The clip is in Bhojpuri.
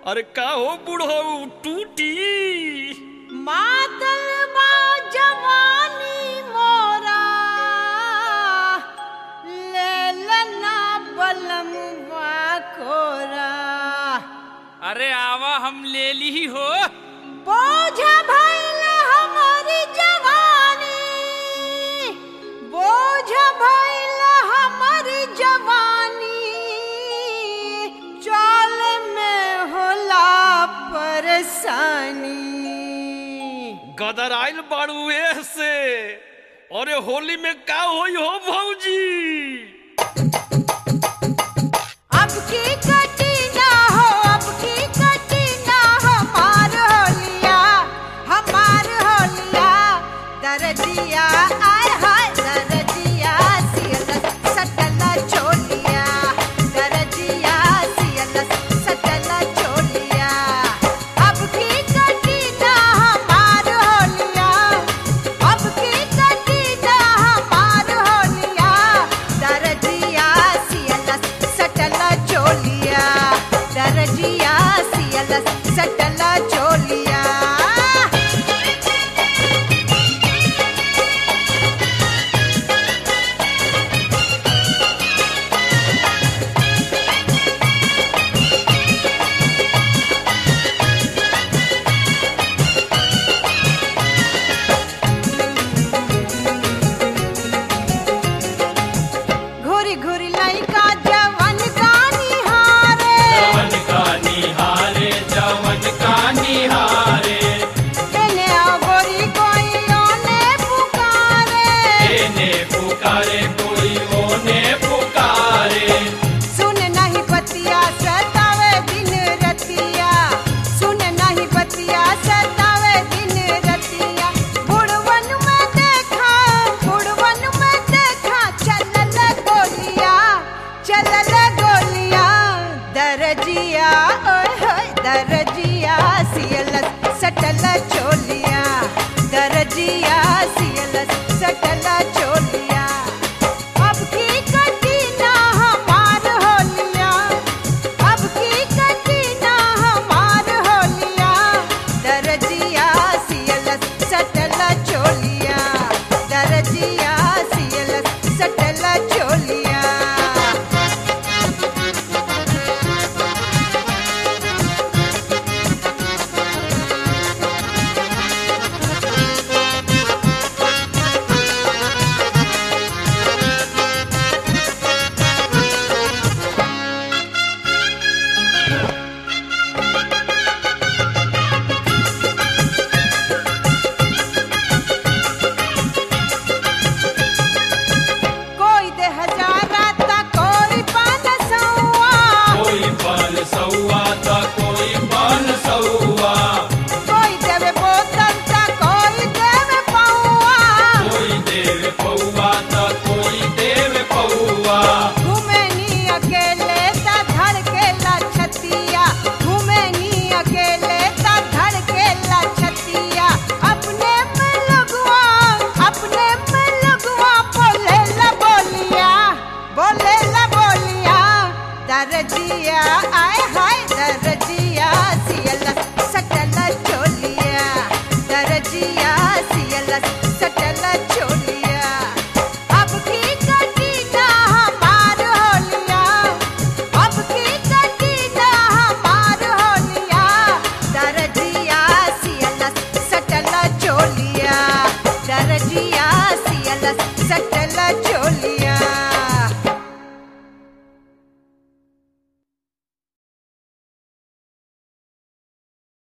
अरे का हो बुढ़ऊ टूटी मातल बा जवानी मोरा ले लना बलमुआ कोरा अरे आवा हम ले ली हो बोझ भइल हमारी जवानी बोझ भइल हमारी जवानी चाल में होला परेशानी गदर आइल बाड़ू से अरे होली में का होई हो भौजी अब की कटी ना हो अब की कटी ना हमार होलिया हमार होलिया दरदिया आय हाय दरदिया सियल सटल चोलिया दरदिया सियल सटल चोलिया अब की कटी ना हमार होलिया अब की कटी ना हमार होलिया दरजिया सियल सटल चोलिया दरजिया सियल सटल